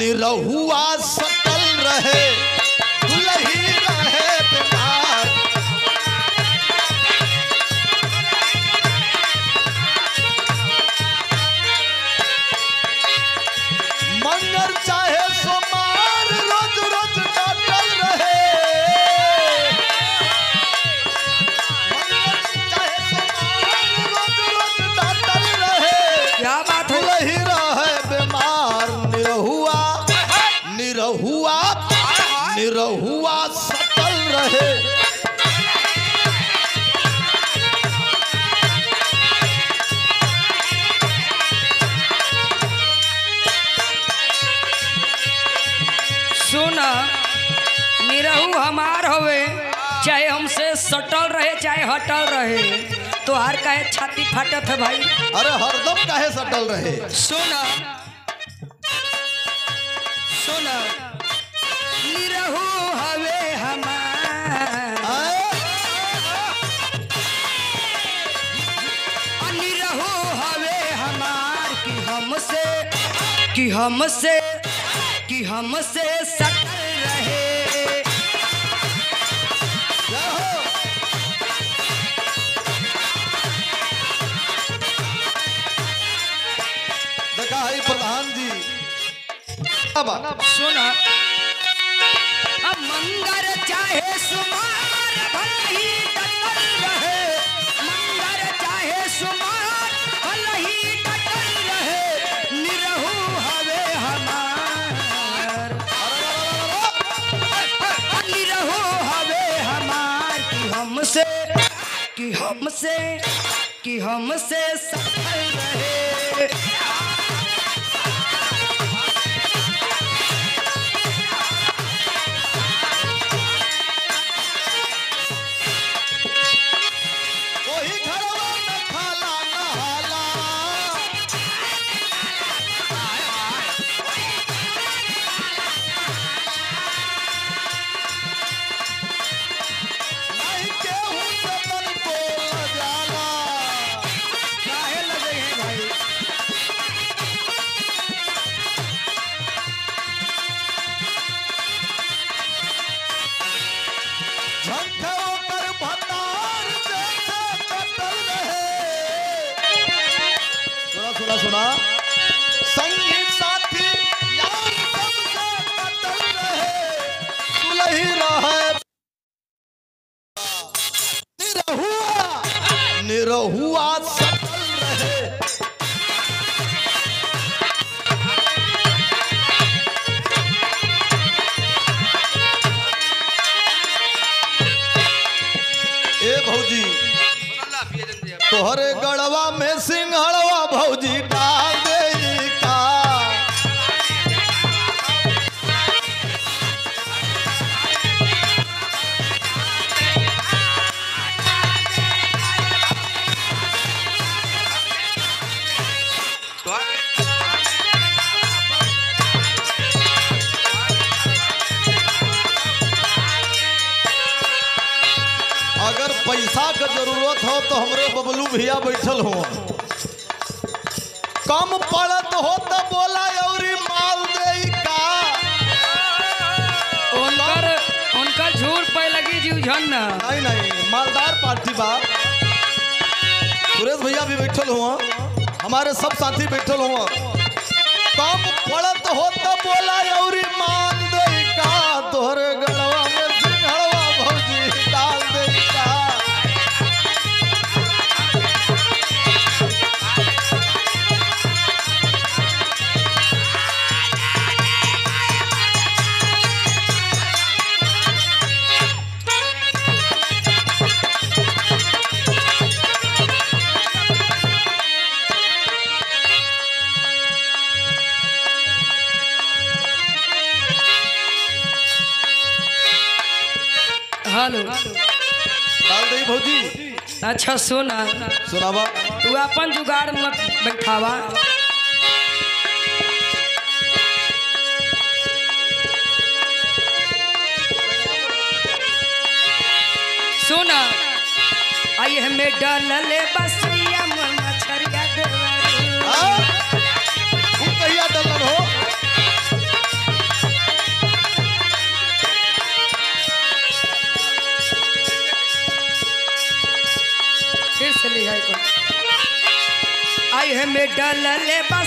निरहुआ सकल रहे दुलही रहे बीमार मंगर चाहे सोमार रोज रोज डटल रहे मंगर चाहे सोमार रोज रोज डटल रहे क्या बात है दुलही रहे बीमार निरहुआ निरहुआ निरहुआ सकल रहे सुन निरहू हमार हवे चाहे हमसे सटल रहे चाहे हटल रहे तो हर काहे छाती फाटत है भाई अरे हरदम काहे सटल रहे सुन सुन निरहू हवे हमार आए? निरहू हवे हमार कि हमसे कि हमसे कि हमसे सटल रहे जय हो। देखा है प्रधान जी अब सुन अब मंगर चाहे सुमार भले ही डटल रहे मंगर चाहे सुमार भले ही डटल रहे निरहू हवे हमार निरहू हवे हमार कि हमसे कि हमसे कि हमसे सफल रहे वही घरवा में खाला नहाला नहीं केहू से मन बोल जाला काहे लगे हैं भाई झंखे ओकर भतार जैसे कटल रहे सुना सुना सुना संगी साथी यार सबसे कटल रहे सुलही रहे निरहुआ निरहुआ सकल रहे ए भौजी तोहरे गड़वा में सिंहड़वा भौजी डाल दे का अगर पैसा के जरूरत हो तो हमरे बबलू भैया बैठल हो कम पड़त हो तो बोला अउरी माल दे का उनकर उनकर झूठ पे लगी जीव झन न नहीं नहीं मालदार पार्टी बा सुरेश भैया भी बैठल हुआ हमारे सब साथी बैठल हुआ कम पड़त हो तो बोला अउरी मान दे का तोहरे गड़वा में सिंहड़वा भौजी डाल दे का हेलो डाल दे भौजी अच्छा सुन सुनावा तू अपन जुगाड़ मत बैठावा सुन आई हमें डलले बसैया मन मछरिया देवा हाँ? तू कहिया डलर हो में डलले बा